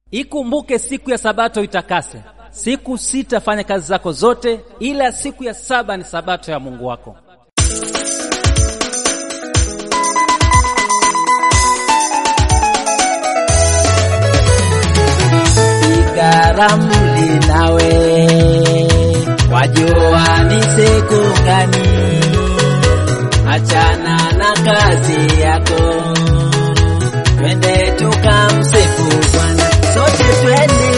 Ikumbuke siku ya Sabato itakase. Siku sita fanya kazi zako zote, ila siku ya saba ni Sabato ya Mungu wako. Igaramli nawe wajua ni siku gani? Achana na kazi yako, twende tukamsifu Bwana, sote twende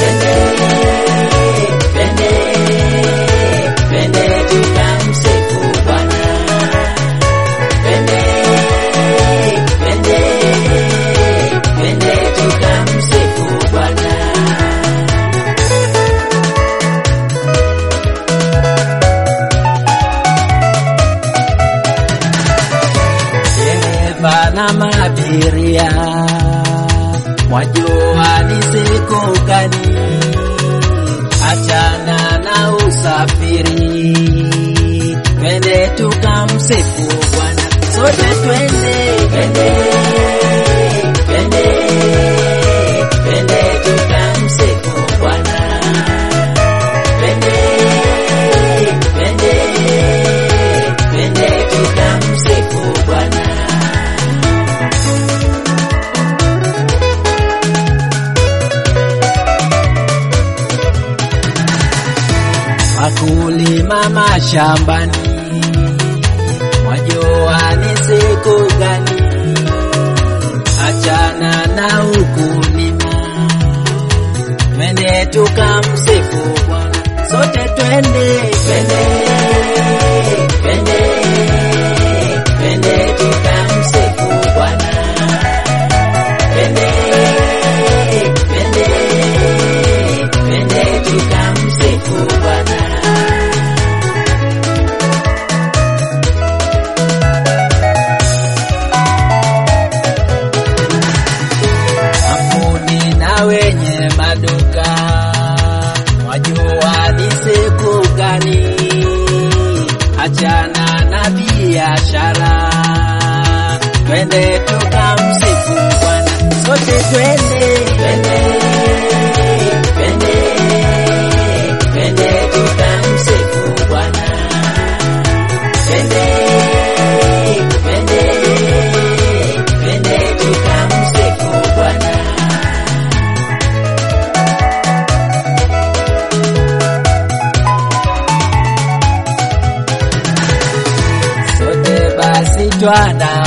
twende twende tukamsifu Bwana, twende twende twende tukamsifu Bwana. dereva na mabiria, mwajua ni siku gani? Achana na usafiri, twende tukamsifu Bwana, sote twende twende twende twende tukamsifu Bwana, twende twende twende tukamsifu Bwana. wakulima mashambani, wajua ni siku gani? Achana na ukulima, twende tukamsifu Bwana, sote twende twende twende twende tukamsifu Bwana, twende twende twende tukamsifu Bwana. Kampuni na wenye maduka wajua ni siku gani? Achana na biashara, twende tukamsifu Bwana, sote twende twende twende twende tukamsifu Bwana, twende twende twende tukamsifu Bwana. sote basi twanda